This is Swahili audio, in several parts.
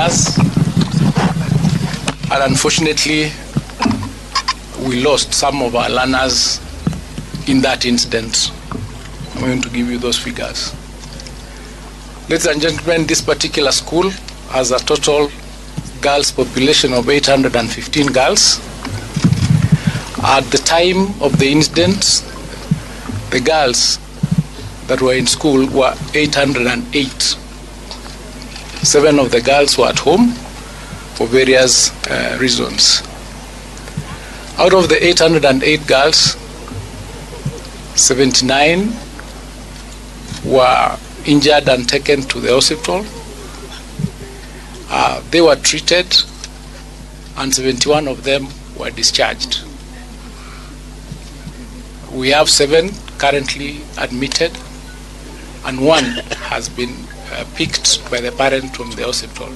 learners, and unfortunately, we lost some of our learners in that incident. I'm going to give you those figures. Ladies and gentlemen, this particular school has a total girls population of 815 girls. At the time of the incident, the girls that were in school were 808. Seven of the girls were at home for various uh, reasons. Out of the 808 girls, 79 were injured and taken to the hospital. Uh, they were treated, and 71 of them were discharged. We have seven currently admitted, and one has been uh, picked by the parent from the hospital.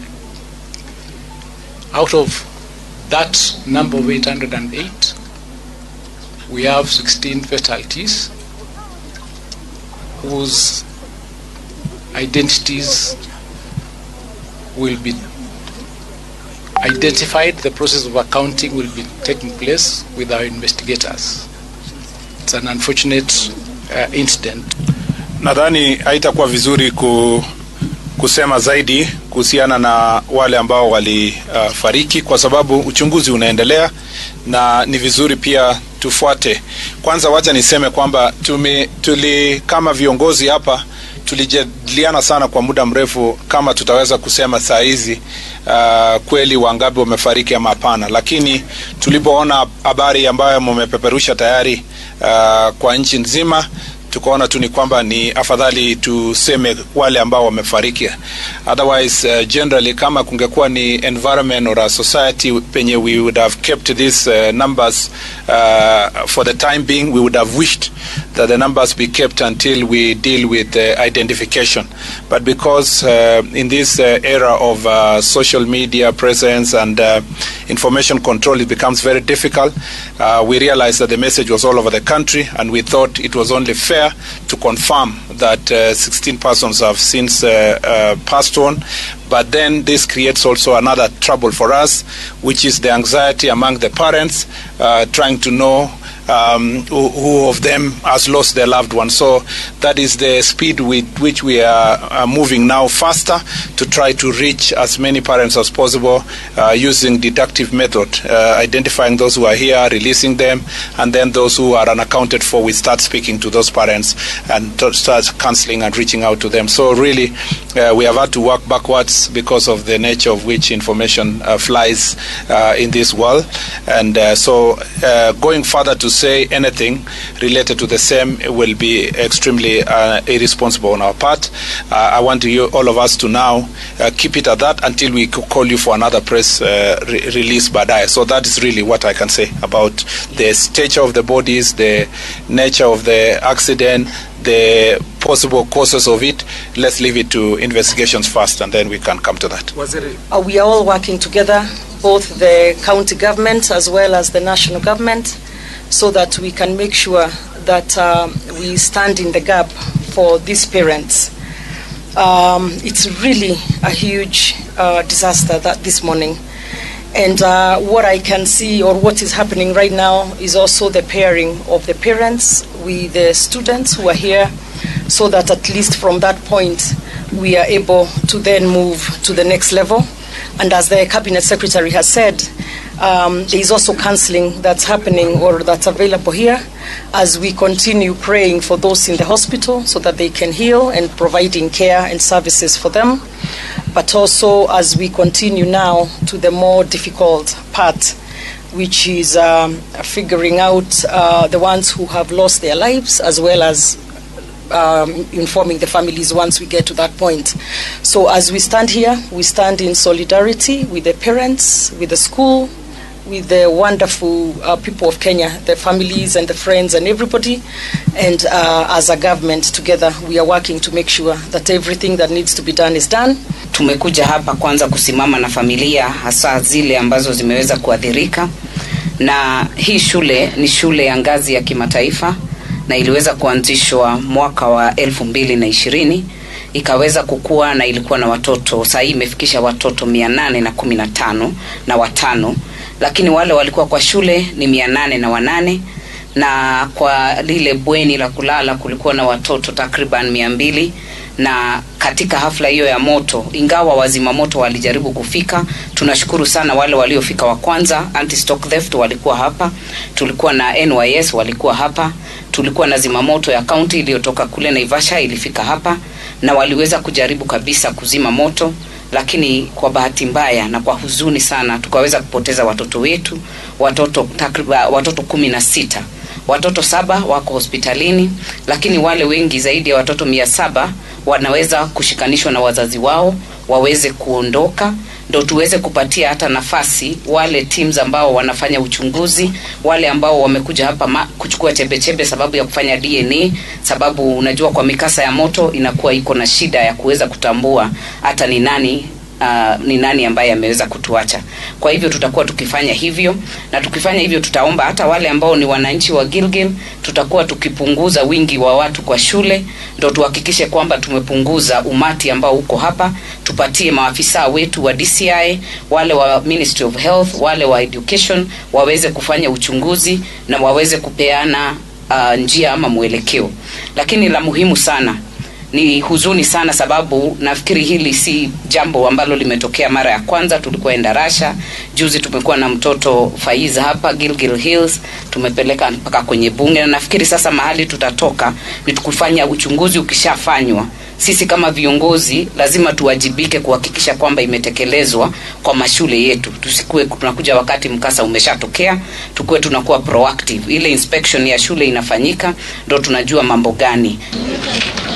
Out of that number of 808, we have 16 fatalities whose identities will be identified. The process of accounting will be taking place with our investigators. It's an unfortunate uh, incident. Nadhani haitakuwa vizuri ku, kusema zaidi kuhusiana na wale ambao walifariki uh, kwa sababu uchunguzi unaendelea na ni vizuri pia tufuate. Kwanza wacha niseme kwamba tumi, tuli kama viongozi hapa tulijadiliana sana kwa muda mrefu kama tutaweza kusema saa hizi uh, kweli wangapi wamefariki ama hapana, lakini tulipoona habari ambayo mumepeperusha tayari uh, kwa nchi nzima tukaona tu ni kwamba ni afadhali tuseme wale ambao wamefariki otherwise uh, generally kama kungekuwa ni environment or a society penye we would have kept these uh, numbers uh, for the time being we would have wished that the numbers be kept until we deal with uh, identification but because uh, in this uh, era of uh, social media presence and uh, information control it becomes very difficult uh, we realized that the message was all over the country and we thought it was only fair to confirm that uh, 16 persons have since uh, uh, passed on. But then this creates also another trouble for us, which is the anxiety among the parents uh, trying to know um, who, who, of them has lost their loved one. So that is the speed with which we are, are moving now faster to try to reach as many parents as possible uh, using deductive method, uh, identifying those who are here, releasing them, and then those who are unaccounted for, we start speaking to those parents and to start counseling and reaching out to them. So really, uh, we have had to work backwards because of the nature of which information uh, flies uh, in this world, and uh, so going further to say anything related to the same will be extremely uh, irresponsible on our part. Uh, I want you, all of us to now uh, keep it at that until we call you for another press re- release baadaye. So that is really what I can say about the stature of the bodies, the nature of the accident, the possible causes of it. Let's leave it to investigations first, and then we can come to that. Uh, we are all working together, both the county government as well as the national government, so that we can make sure that um, we stand in the gap for these parents. Um, it's really a huge uh, disaster that this morning. And uh, what I can see, or what is happening right now, is also the pairing of the parents with the students who are here, so that at least from that point, we are able to then move to the next level. And as the Cabinet Secretary has said, um, there is also counseling that's happening or that's available here as we continue praying for those in the hospital so that they can heal and providing care and services for them. But also as we continue now to the more difficult part, which is um, figuring out uh, the ones who have lost their lives as well as um, informing the families once we get to that point. So, as we stand here, we stand in solidarity with the parents, with the school, with the wonderful uh, people of Kenya, the families and the friends and everybody. And uh, as a government together, we are working to make sure that everything that needs to be done is done. Tumekuja hapa kwanza kusimama na familia hasa zile ambazo zimeweza kuathirika, na hii shule ni shule ya ngazi ya kimataifa na iliweza kuanzishwa mwaka wa elfu mbili na ishirini ikaweza kukua na ilikuwa na watoto saa hii imefikisha watoto mia nane na kumi na tano na watano lakini wale walikuwa kwa shule ni mia nane na wanane na kwa lile bweni la kulala kulikuwa na watoto takriban mia mbili na katika hafla hiyo ya moto ingawa wazima moto walijaribu kufika tunashukuru sana wale waliofika wa kwanza anti stock theft walikuwa hapa tulikuwa na nys walikuwa hapa tulikuwa na zimamoto ya kaunti iliyotoka kule naivasha ilifika hapa na waliweza kujaribu kabisa kuzima moto lakini kwa bahati mbaya na kwa huzuni sana tukaweza kupoteza watoto wetu watoto takriban watoto kumi na sita watoto saba wako hospitalini lakini wale wengi zaidi ya watoto mia saba wanaweza kushikanishwa na wazazi wao waweze kuondoka ndo tuweze kupatia hata nafasi wale teams ambao wanafanya uchunguzi wale ambao wamekuja hapa ma, kuchukua chembechembe sababu ya kufanya dna sababu unajua kwa mikasa ya moto inakuwa iko na shida ya kuweza kutambua hata ni nani uh, ni nani ambaye ameweza kutuacha kwa hivyo tutakuwa tukifanya hivyo na tukifanya hivyo tutaomba hata wale ambao ni wananchi wa gilgil tutakuwa tukipunguza wingi wa watu kwa shule ndo tuhakikishe kwamba tumepunguza umati ambao uko hapa tupatie maafisa wetu wa dci wale wa ministry of health wale wa education waweze kufanya uchunguzi na waweze kupeana uh, njia ama mwelekeo lakini la muhimu sana ni huzuni sana sababu nafikiri hili si jambo ambalo limetokea mara ya kwanza tulikuwa endarasha juzi tumekuwa na mtoto faiza hapa gilgil hills tumepeleka mpaka kwenye bunge na nafikiri sasa mahali tutatoka ni kufanya uchunguzi ukishafanywa sisi kama viongozi lazima tuwajibike kuhakikisha kwamba imetekelezwa kwa mashule yetu tusikuwe tunakuja wakati mkasa umeshatokea tukuwe tunakuwa proactive ile inspection ya shule inafanyika ndo tunajua mambo gani